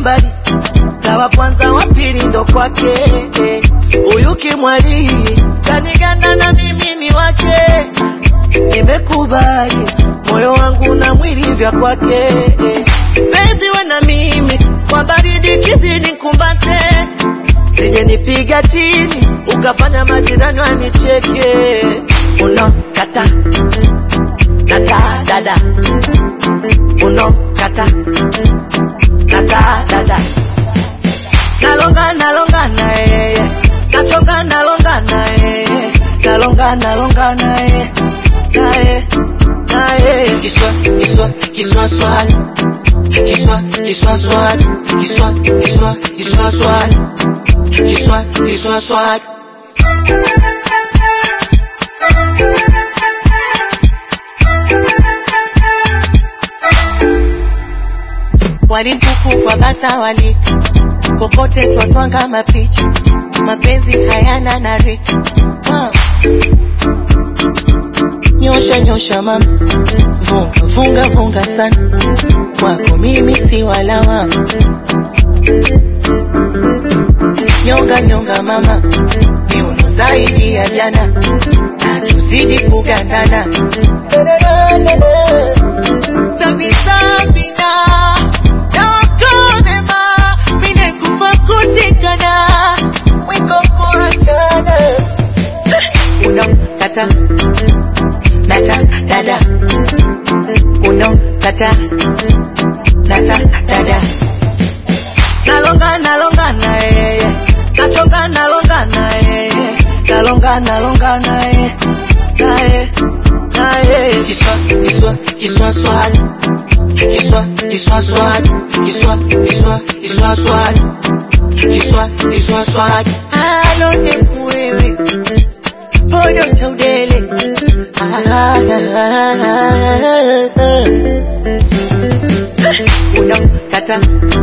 mbali tawa kwanza wa pili ndo kwake huyu kimwali kaniganda na mimi ni wake nimekubali moyo wangu na mwili vya kwake baby we na mimi kwa baridi kizidi kumbate sije nipiga chini ukafanya majirani wanicheke unokata nata dada unokata nata dada nalonga nalonga na yeye nachonga nalonga na yeye nalonga nalonga na yeye naye naye kiswa kiswa kiswa swali kiswa kiswa swali kiswa kiswa kiswa swali kiswa kiswa swali walimpuku kwa bata wali kokote twatwanga mapicha mapenzi hayana na rika ah. nyosha nyosha mama vunga vunga vunga sana kwako mimi si walawa nyonga nyonga mama miuno zaidi ya jana na tuzidi kugandana Tabisabina, nakonema, mine kufa kusikana, wiko kuachana. Unokata, nata, dada. Unokata, nata, dada. Nalonga, nalonga na yeye, nachonga, nalonga na yeye, nalonga, nalonga na yeye, na yeye, na yeye. Kiswa, kiswa, kiswa swali, kiswa, kiswa swali, kiswa, kiswa, kiswa swali, kiswa, kiswa swali. Halo ne wewe, podo chaudele. Ah, unakata